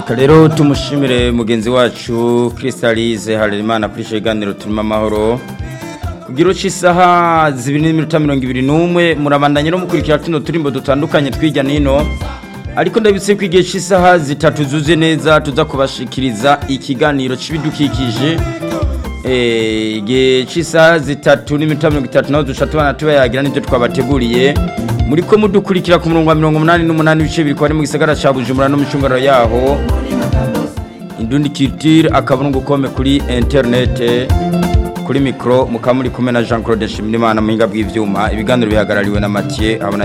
reka rero tumushimire mugenzi wacu Crystalise Harerimana kuri ikiganiro turimo amahoro kugira uci isaha zibiri n'iminota mirongo ibiri n'umwe murabandanye no mukurikira tuno turimbo dutandukanye twirya nino ariko ndabitse ko igihe cy'isaha zitatu zuze neza tuza kubashikiriza ikiganiro cy'ibidukikije igihe cy'isaha zitatu n'iminota mirongo itatu naho duca tubana tubayagira n'ibyo twabateguriye muri ko mudukurikira ku murongo wa mirongo umunani n'umunani ibice biri kuba ari mu gisagara cya bujumbura no mu icungararo yaho indundi kitire akaburungu kome kuri interinete kuri mikoro mukaba muri kumwe na jean claude nshimiyimana mu buhinga bw'ibyuma ibiganiro bihagarariwe na mathieu abona